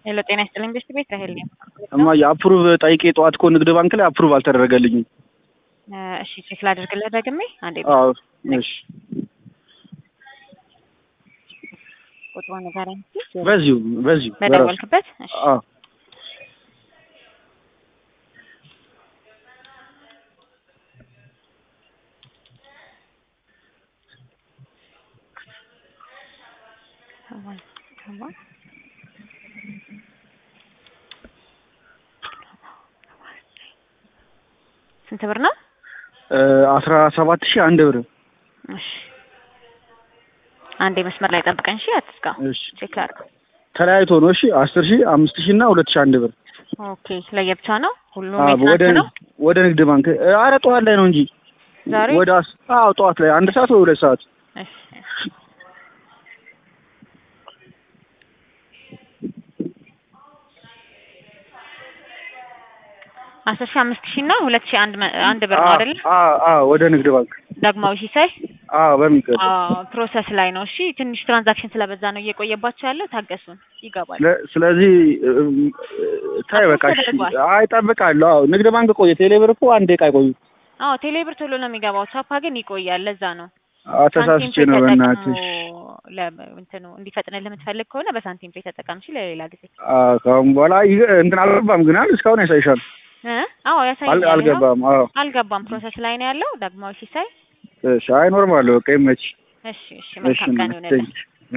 ሄሎ ጤና ይስጥልኝ ቤስት ቤት ራሄል ነኝ። እማ የአፕሩቭ ጠይቄ ጠዋት እኮ ንግድ ባንክ ላይ አፕሩቭ አልተደረገልኝም። እሺ ቼክ ላድርግልህ ደግሜ አንዴ አዎ እሺ፣ ቁጥሩ ንገረኝ እስኪ። በዚሁ በዚሁ በራሱ በደወልክበት እሺ አዎ ስንት ብር ነው? አስራ ሰባት ሺህ አንድ ብር። እሺ አንዴ መስመር ላይ ጠብቀኝ። እሺ አትስጋ። እሺ ቼክ ላድርግ። ተለያይቶ ነው። እሺ አስር ሺህ አምስት ሺህ እና ሁለት ሺህ አንድ ብር ኦኬ ለየብቻ ነው ሁሉም አዎ፣ ወደ የትናንት ነው ወደ ንግድ ባንክ አረ ጠዋት ላይ ነው እንጂ ዛሬ? ወደ አስ አዎ ጠዋት ላይ አንድ ሰዓት ወይ ሁለት ሰዓት እሺ አስር ሺህ አምስት ሺህ እና ሁለት ሺህ አንድ መ- አንድ ብር ነው አይደል? አዎ አዎ ወደ ንግድ ባንክ ዳግማዊ ሲሳይ አዎ በሚገባ አዎ ፕሮሰስ ላይ ነው። እሺ ትንሽ ትራንዛክሽን ስለበዛ ነው እየቆየባቸው ያለው። ታገሱን፣ ይገባል። ለ- ስለዚህ እም፣ ታይ በቃ እሺ። ተደርጓል። አይ እጠብቃለሁ። አዎ ንግድ ባንክ ቆየ። ቴሌብር እኮ አንድ ደቂቃ አይቆዩ። አዎ ቴሌብር ቶሎ ነው የሚገባው፣ ቻፓ ግን ይቆያል። ለዛ ነው አዎ ተሳስቼ ሳንቲም ነው ፔ በእናትሽ። ተጠቅሞ ለ- እንትኑ እንዲፈጥንልህ የምትፈልግ ከሆነ በሳንቲም ፔ ተጠቀም። እሺ ለሌላ ጊዜ አዎ ከአሁን በኋላ ይህ- እንትን አልገባም ግን አይደል? እስካሁን ያሳይሻል። እ አዎ አል- ያሳየኛል። ይኸው አልገባም። አዎ አልገባም፣ ፕሮሰስ ላይ ነው ያለው። ዳግማዊ ሲሳይ እሺ። አይ ኖርማል በቃ ይመች። እሺ እሺ እሺ መልካም ቀን እናት፣ ይሁንልህ። ቴንኪው